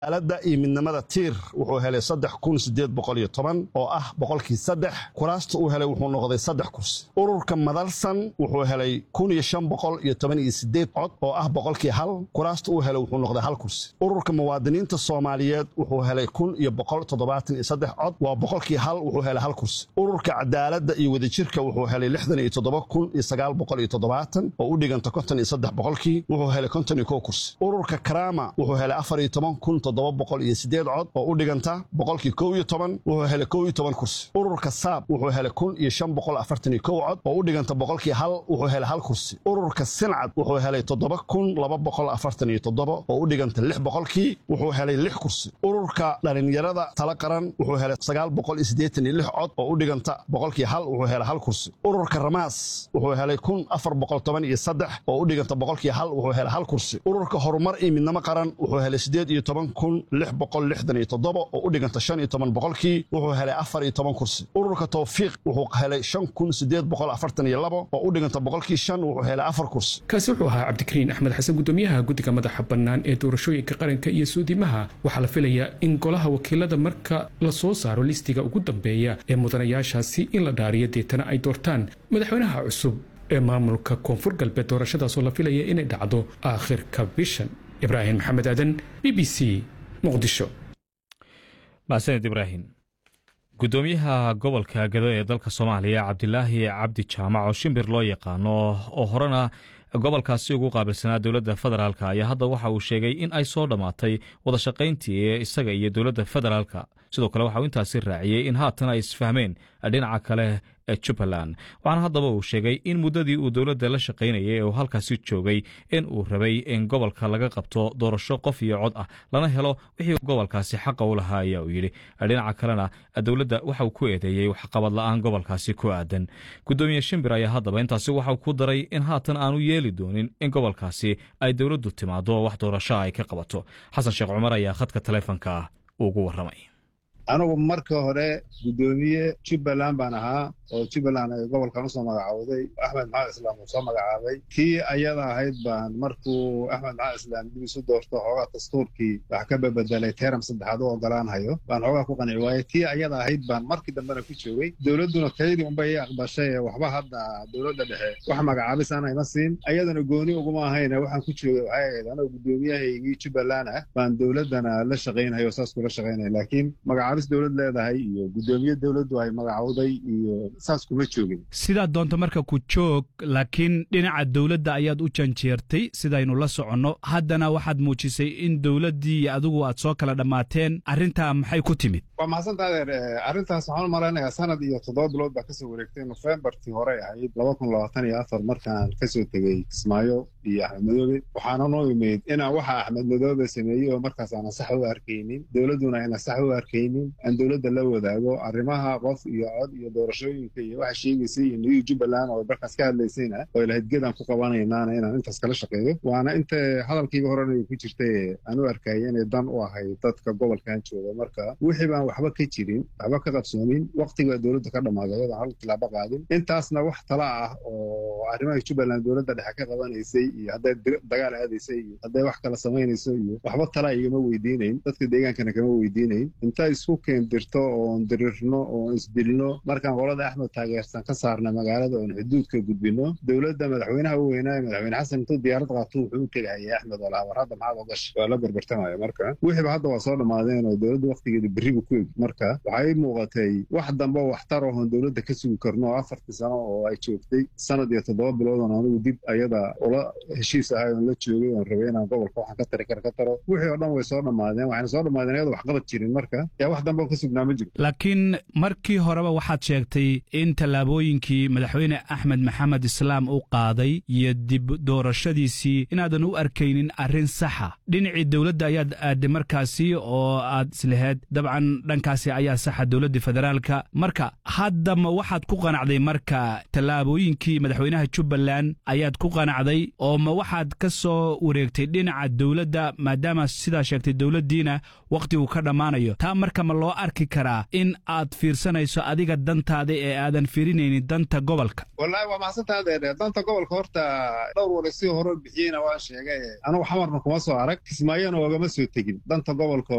cadaaladda iyo midnimada tiir wuxuu helay saddex kun sideed boqol iyo toban oo ah boqolkii saddex kuraasta uu helay wuxuu noqday saddex kursi ururka madalsan wuxuu helay kun iyo shan boqol iyo toban iyo sideed cod oo ah boqolkii hal kuraasta uu helay wuxuu noqday hal kursi ururka muwaadiniinta soomaaliyeed wuxuu helay kun iyo boqol toddobaatan iyo saddex cod waa boqolkii hal wuxuu helay hal kursi ururka cadaaladda iyo wadajirka wuxuu helay lixdan iyo toddoba kun iyo sagaal boqol iyo toddobaatan oo u dhiganta konton iyo saddex boqolkii wuxuu helay konton iyo kow kursi ururka karaama wuxuu helay afar iyo toban kun toddoba boqol iyo sideed cod oo u dhiganta boqolkii kow iyo toban wuxuu helay kow iyo toban kursi ururka saab wuxuu helay kun iyo shan boqol afartan iyo kow cod oo u dhiganta boqolkii hal wuxuu helay hal kursi ururka sincad wuxuu helay toddoba kun laba boqol afartan iyo toddoba oo u dhiganta lix boqolkii wuxuu helay lix kursi ururka dhalinyarada tala qaran wuxuu helay sagaal boqol iyo siddeetan iyo lix cod oo u dhiganta boqolkii hal wuxuu helay hal kursi ururka ramaas wuxuu helay kun afar boqol toban iyo saddex oo u dhiganta boqolkii hal wuxuu helay hal kursi ururka horumar iyo midnimo qaran wuxuu helay siddeed iyo toban kun lix boqol lixdan iyo toddoba oo u dhiganta shan iyo toban boqolkii wuxuu helay afar iyo toban kursi ururka tawfiiq wuxuu helay shan kun siddeed boqol afartan iyo labo oo u dhiganta boqolkii shan wuxuu helay afar kursi kaasi wuxuu ahaa cabdikariin axmed xasan gudoomiyaha guddiga madaxa bannaan ee doorashooyinka qaranka iyo suudimaha waxaa la filayaa in golaha wakiilada marka la soo saaro listiga ugu dambeeya ee mudanayaashaasi in la dhaariyo deetana ay doortaan madaxweynaha cusub ee maamulka koonfur galbeed doorashadaasoo la filaya inay dhacdo aakhirka bishan ibraahim maxamed aadan b b c muqdisho mahadsaned ibraahim gudoomiyaha gobolka gado ee dalka soomaaliya cabdilaahi cabdi jaamac oo shimbir loo yaqaano oo horena gobolkaasi ugu qaabilsanaa dowladda federaalk ayaa hadda waxa uu sheegay in ay soo dhammaatay wadashaqayntii ee isaga iyo dowladda federaalka sidoo kale waxa uu intaasi raaciyey in haatan ay isfahmeen dhinaca kale ee jubbaland waxaana haddaba uu sheegay in muddadii uu dowladda la shaqaynayay ee uu halkaasi joogay in uu rabay in gobolka laga qabto doorasho qof iyo cod ah lana helo wixii gobolkaasi xaqa u lahaa ayaa uu yidhi dhinaca kalena dowladda waxa uu ku eedeeyey waxqabad la'aan gobolkaasi ku aadan gudoomiye shimbir ayaa haddaba intaasi waxauu ku daray in haatan aanu yeeli doonin in gobolkaasi ay dowladdu timaado wax doorasho ay ka qabato xasan sheekh cumar ayaa khadka taleefonka ah ugu warramay anigu marka hore guddoomiye jubbaland baan ahaa oo jubbaland ay gobolkan usoo magacowday axmed maxamed islaam uu soo magacaabay kii ayada ahayd baan markuu axmed maxamed islaam dib isu doorto xoogaa dastuurkii wax ka babedelay teram saddexaad u ogolaanhayo baan xoogaa ku qanci waayey tii ayada ahayd baan markii dambena ku joogay dowladduna kaydii unbay i aqbashay ee waxba hadda dowladda dhexe wax magacaabis aan ayma siin ayadana gooni uguma ahayne waxaan ku joogay waxay ahayd anoo guddoomiyahaygii jubbaland ah baan dowladdana la shaqaynhayo saas kula shaqaynaya laakiin magacaabis dowlad leedahay iyo guddoomiye dowladdu ay magacowday iyo saas kuma joogin sidaad doonto marka ku joog laakiin dhinaca dowladda ayaad u janjeertay sidaynu la soconno haddana waxaad muujisay in dowladdii iyo adigu aad soo kala dhammaateen arrintaa maxay ku timid waa maxadsanta adeer arrintaas waxaan u malaynayaa sanad iyo toddoba bilood baa kasoo wareegtay nofembartii hore ahayd laba kun labaatan iyo afar markaan kasoo tegey kismaayo iyo axmed madoobe waxaana noo imid inaan waxa axmed madoobe sameeyey oo markaas aanan sax u arkaynin dowladduna ayna sax u arkaynin aan dowladda la wadaago arrimaha qof iyo cod iyo doorashooyinka iyo waxa sheegaysay iyo new jubbaland oo markaas ka hadlaysayna oo ilahadgedan ku qabanaynaana inaan intaas kala shaqeeyo waana inta hadalkiiba horena ku jirtay aan u arkaya inay dan u ahay dadka gobolkan jooga marka wixii baan waxba ka jirin waxba ka qabsoomin waqtiga dowladda ka dhammaaday iyadoo hal tilaabo qaadin intaasna wax tala ah oo arrimaha jubbaland dowladda dhexe ka qabanaysay iyo hadday dagaal aadaysay iyo hadday wax kala samaynayso iyo waxba tala igama weydiinayn dadka deegaankana kama weydiinayn inta isku keendirto oon dirirno oon isdilno markaan qolada axmed taageersan ka saarna magaalada oon xuduudka gudbino dowladda madaxweynaha u weynaaye madaxweyne xasan intuu diyaarad qaato wuxuu u tegahayay axmed oo lahaa war hadda maxaad ogash waa la berbertamaya marka wixiiba hadda waa soo dhammaadeen oo dowladda waqtigeeda berribu ku egi marka waxay muuqatay wax dambe oo waxtar oon dowladda ka sugi karno oo afartii sano oo ay joogtay sanad iyo toddoba bilood oon anigu dib ayada ula heshiis ahay oon la joogay oon rabay inaan gobolka waxaan ka tari kara ka taro wixii oo dhan way soo dhammaadeen waxayna soo dhammaadeen iyadoo waxqabad jirin marka yaa wax dambe oo ka sugnaa ma jiro laakiin markii horeba waxaad sheegtay in tallaabooyinkii madaxweyne axmed maxamed islaam u qaaday iyo dib doorashadiisii inaadan u arkaynin arrin saxa dhinacii dowladda ayaad aadday markaasi oo aad islaheed dabcan dhankaasi ayaa saxa dowladda federaalka marka hadda ma waxaad ku qanacday marka tallaabooyinkii madaxweynaha jubbaland ayaad ku qanacday oo ma waxaad ka soo wareegtay dhinaca dowladda maadaama sidaa sheegtay dowladdiina wakhtigu ka dhammaanayo taa marka ma loo arki karaa in aad fiirsanayso adiga dantaada ee aadan fiirinaynin danta gobolka wallaahi waa maxsantaade danta gobolka horta dhowr wara si hore bixiyeyna waan sheegay anugu xamarna kuma soo arag kismaayona oogama soo tegin danta gobolka